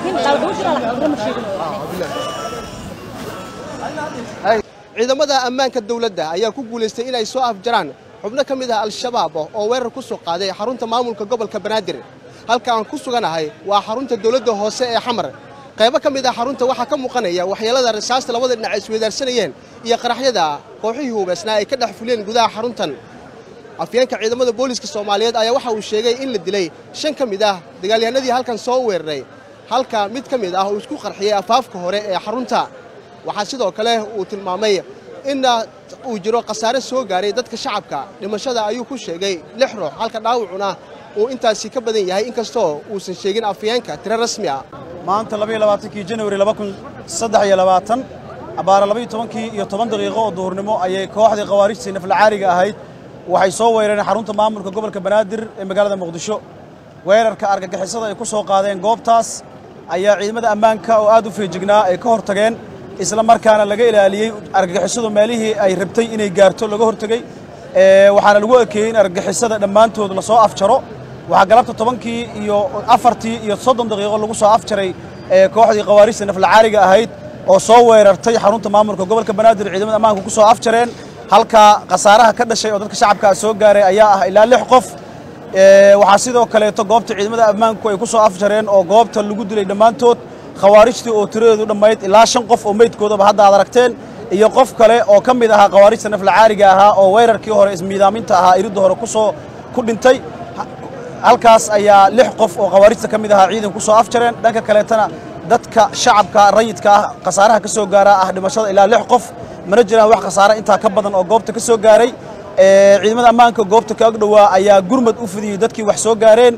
laakiin dhaawac u jira laakiin ma sheegin ciidamada ammaanka dowladda ayaa ku guulaystay inay soo afjaraan xubno ka mid ah al-shabaab oo weerar ku soo qaaday xarunta maamulka gobolka banaadir halka aan ku suganahay waa xarunta dowladda hoose ee xamar qaybo ka mid ah xarunta waxaa ka muuqanaya waxyeelada rasaasta labada dhinac isweydaarsanayeen iyo qaraxyada kooxihii hubaysnaa ay ka dhex fuleen gudaha xaruntan afyeenka ciidamada booliiska soomaaliyeed ayaa waxa uu sheegay in la dilay shan ka mid ah dagaalyahanadii halkan soo weeraray halka mid ka mid ah uu isku qarxiyey afaafka hore ee xarunta waxaa sidoo kale uu tilmaamay in uu jiro khasaare soo gaaray dadka shacabka dhimashada ayuu ku sheegay lix ruux halka dhaawacuna uu intaasi ka badan yahay inkastoo uusan sheegin afyeenka tiro rasmi ah maanta labaiyo labaatankii janawari laba kun saddex iyo labaatan abbaara labaiyo tobankii iyo toban daqiiqo oo duhurnimo ayay kooxdii khawaarijtii naflacaariga ahayd waxay soo weerareen xarunta maamulka gobolka banaadir ee magaalada muqdisho weerarka argagixisada ay ku soo qaadeen goobtaas ayaa ciidamada ammaanka oo aad u feejignaa ay ka hortageen isla markaana laga ilaaliyey argagixisadu meelihii ay rabtay inay gaarto laga hortegey waxaana lagu ekeeyey in argagixisada dhammaantood lasoo afjaro waxaa galabta tobankii iyo afartii iyo soddon daqiiqo lagu soo afjaray kooxdii khawaarijta naflacaariga ahayd oo soo weerartay xarunta maamulka gobolka banaadir ciidamada ammaanka ku soo afjareen halka khasaaraha ka dhashay oo dadka shacabkaa soo gaaray ayaa ah ilaa lix qof waxaa sidoo kaleeto goobta ciidamada ammaanku ay ku soo afjareen oo goobta lagu dilay dhammaantood khawaarijtii oo tiradeedu dhammayd ilaa shan qof oo meydkoodaba hadda aad aragteen iyo qof kale oo ka mid ahaa khawaarijta naflacaariga ahaa oo weerarkii hore ismiidaaminta ahaa iridda hore kusoo ku dhintay halkaas ayaa lix qof oo khawaarijta ka mid ahaa ciidan ku soo afjareen dhanka kaleetana dadka shacabka rayidka ah khasaaraha ka soo gaaraa ah dhimashada ilaa lix qof mana jiraan wax khasaare intaa ka badan oo goobta ka soo gaaray ciidamada ammaanka goobta ka ag dhowaa ayaa gurmad u fidiyey dadkii wax soo gaareen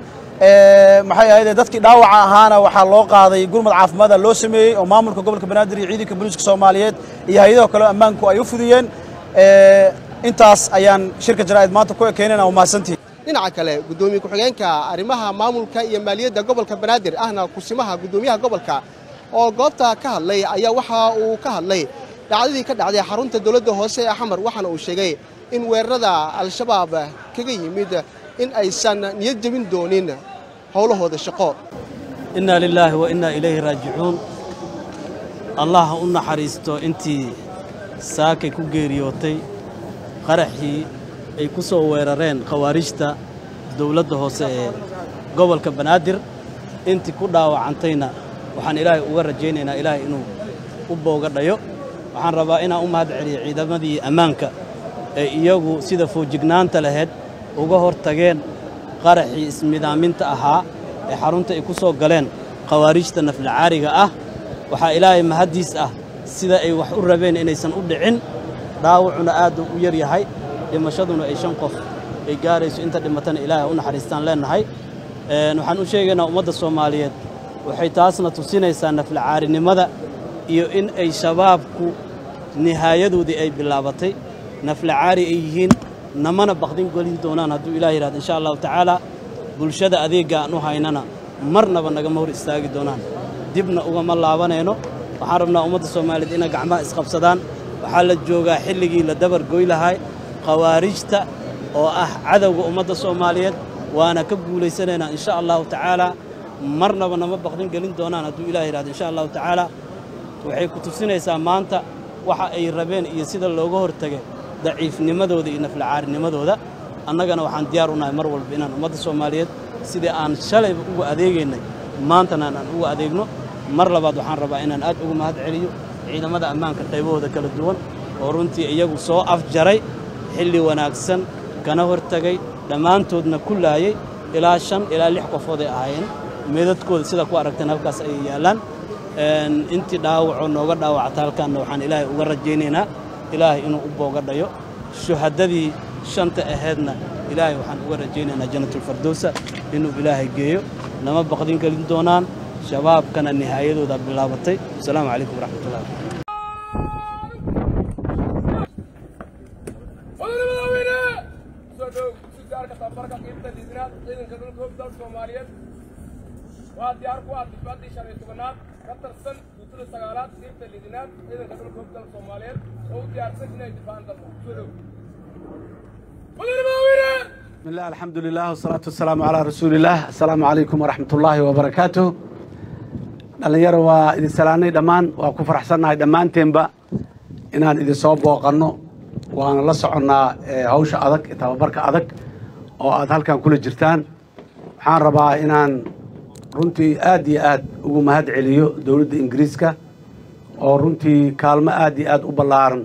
maxay ahayd dadkii dhaawaca ahaana waxaa loo qaaday gurmad caafimaada loo sameeyey oo maamulka gobolka banaadir iyo ciidanka booliiska soomaaliyeed iyo hay-adaha kale ammaanku ay u fidiyeen intaas ayaan shirka jaraa'id maanta ku ekeynayna waa mahadsantihin dhinaca kale guddoomiye ku-xigeenka arrimaha maamulka iyo maaliyadda gobolka banaadir ahna kusimaha guddoomiyaha gobolka oo goobta ka hadlay ayaa waxa uu ka hadlay dhacdadii ka dhacday xarunta dowladda hoose ee xamar waxaana uu sheegay in weerarada al-shabaab kaga yimid in aysan niyad jebin doonin howlahooda shaqo innaa lilaahi wa innaa ilayhi raajicuun allah ha u naxariisto intii saakay ku geeriyootay qaraxii ay ku soo weerareen khawaarijta dawladda hoose ee gobolka banaadir intii ku dhaawacantayna waxaan ilaahay uga rajaynaynaa ilaahay inuu u booga dhayo waxaan rabaa inaan u mahad celiyo ciidamadii ammaanka ee iyagu sida foojignaanta lahayd uga hor tageen qaraxii ismidaaminta ahaa ee xarunta ay ku soo galeen khawaarijta naflacaariga ah waxaa ilaahay mahaddiis ah sida ay wax u rabeen inaysan u dhicin dhaawacuna aad u yar yahay dhimashaduna ay shan qof ay gaarayso inta dhimatana ilaahay u naxariistaan leennahay waxaan u sheegaynaa ummadda soomaaliyeed waxay taasna tusinaysaa naflacaarinimada iyo in ay shabaabku nihaayadoodii ay bilaabatay naflacaari ay yihiin namana baqdin gelin doonaan hadduu ilaah yidhahdo insha allahu tacaala bulshada adeegga aan u haynana marnaba nagama hor istaagi doonaan dibna ugama laabanayno waxaan rabnaa ummadda soomaaliyeed inay gacmaha isqabsadaan waxaa la joogaa xilligii la dabar goy lahay khawaarijta oo ah cadowga ummadda soomaaliyeed waana ka guulaysanaynaa insha allahu tacaala marnaba nama baqdin gelin doonaan hadduu ilaah yidhahdo insha allahu tacaala waxay ku tusinaysaa maanta waxa ay rabeen iyo sida looga hortagay daciifnimadooda iyo naflacaarinimadooda annagana waxaan diyaar u nahay mar walba inaan ummadda soomaaliyeed sidii aan shalayba uga adeegaynay maantana aan uga adeegno mar labaad waxaan rabaa inaan aad uga mahad celiyo ciidamada ammaanka qaybahooda kala duwan oo runtii iyagu soo afjaray xilli wanaagsan kana hortagay dhammaantoodna ku laayey ilaa shan ilaa lix qofood ay ahaayeen meedadkooda sida ku aragteen halkaas ayay yaallaan intii dhaawacoo nooga dhaawacta halkaanna waxaan ilaahay uga rajaynaynaa ilaahay inuu u booga dhayo shuhaddadii shanta ahaydna ilaahay waxaan uga rajaynaynaa jannatulfardowsa inuu ilaahay geeyo nama baqdin gelin doonaan shabaabkana nihaayadooda bilaabatay asalaamu calaykum waraxmatullahi waa diyaar ku ah difaaddii shan iyo tobanaad ka tirsan guutada sagaalaad qiibta lidinaad ciidanka dhulka hogdal soomaaliyeed oo u diyaarsan inay difaacan dalka soo dhow بسم الله الحمد لله والصلاة والسلام على رسول الله السلام عليكم ورحمة الله وبركاته dhallinyaro waa idin salaanay dhammaan waa ku faraxsannahay dhammaanteenba inaan idin soo booqanno waana la soconnaa hawsha adag tababarka adag oo aad halkan kula jirtaan waxaan rabaa inaan runtii aad iyo aad ugu mahad celiyo dowladda ingiriiska oo runtii kaalmo aad iyo aad u ballaaran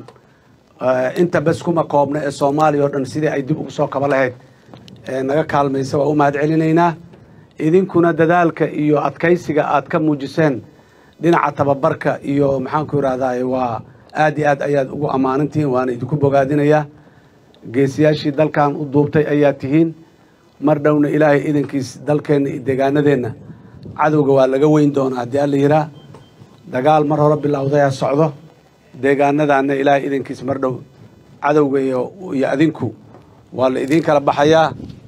inta bes kuma koobna ee soomaaliya oo dhan sidii ay dib ugu soo kaba lahayd naga kaalmaysa waa u mahad celinaynaa idinkuna dadaalka iyo adkaysiga aad ka muujiseen dhinaca tababarka iyo maxaanku idhahdaa waa aad iyo aad ayaad ugu ammaanantihiin waana idinku bogaadinayaa geesiyaashii dalkan u duubtay ayaa tihiin mar dhowna ilaahay idankiis dalkeenna iyo deegaanadeenna cadowga waa laga weyn doonaa haddii alla yihaa dagaal mar hore bilowdayaa socdo deegaanadaanna ilaahay idankiis mar dhow cadowga iyo iyo adinku waa la idiin kala baxayaa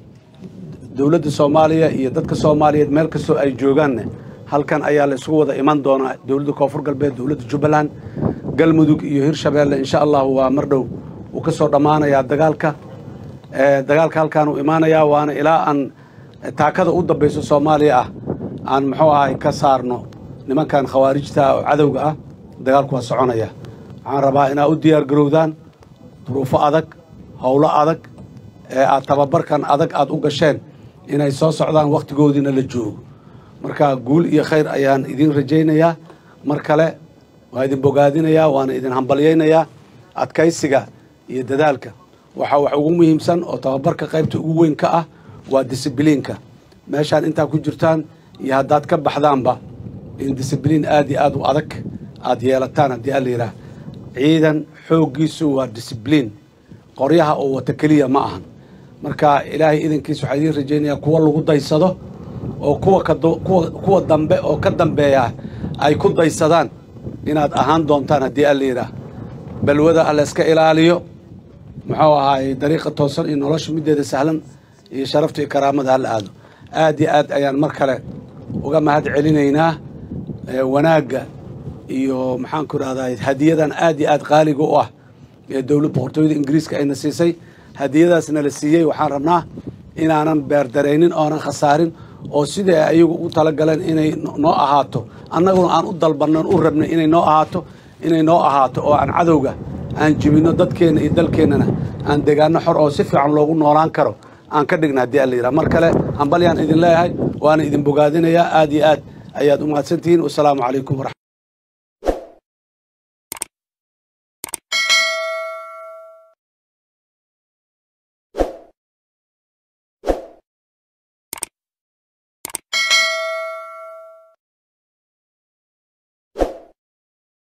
dowladda soomaaliya iyo dadka soomaaliyeed meel kastoo ay joogaanne halkan ayaa la isugu wada iman doonaa dowladda koonfur galbeed dowladda jubbaland galmudug iyo hirshabeelle insha allahu waa mar dhow uu ka soo dhammaanayaa dagaalka dagaalka halkaan uu imaanayaa waana ilaa aan taakada u dambayso soomaaliya ah aan muxuu ahay ka saarno nimankan khawaarijta oo cadowga ah dagaalku waa soconaya waxaan rabaa inaad u diyaar garowdaan duruufo adag howlo adag ee aad tababarkan adag aad u gasheen inay soo socdaan wakhtigoodiina la joogo marka guul iyo khayr ayaan idiin rajaynayaa mar kale waa idin bogaadinayaa waana idin hambalyaynayaa adkaysiga iyo dadaalka waxaa wax ugu muhiimsan oo tababarka qaybta ugu weyn ka ah waa disibliinka meeshaan intaa ku jirtaan iyo haddaad ka baxdaanba in disibliin aad iyo aad u adag aad yeelataan haddii alla yidhaah ciidan xooggiisu waa disibliin qoryaha oo wata keliya ma ahan marka ilaahay idankiis waxaa idiin rajaynayaa kuwa lagu daysado oo kuwa kuwa kuwa dambe oo ka dambeeya ay ku daysadaan inaad ahaan doontaan haddii alla yidhaah balwada alla iska ilaaliyo muxuu ahaay dariiqa toosan iyo nolosha middeeda sahlan iyo sharafta iyo karaamada hala aado aad iyo aad ayaan mar kale uga mahad celinaynaa wanaagga iyo maxaanku idhahdaa hadiyadan aad iyo aad qaaliga u ah ee dowlad boqortooyada ingiriiska ayna siisay hadiyadaasna la siiyey waxaan rabnaa inaanan beerdaraynin oonan khasaarin oo sidai ayagu u talagaleen inay noo ahaato annaguna aan u dalbannan u rabnay inay noo ahaato inay noo ahaato oo aan cadowga aan jibinno dadkeenna iyo dalkeennana aan degaano xor oo si fiican loogu noolaan karo aan ka dhigna haddii alla yidhaha mar kale hambalyaan idin leeyahay waana idin bogaadinayaa aad iyo aad ayaad u mahadsantihiin wasalaamu calaykum waraxmat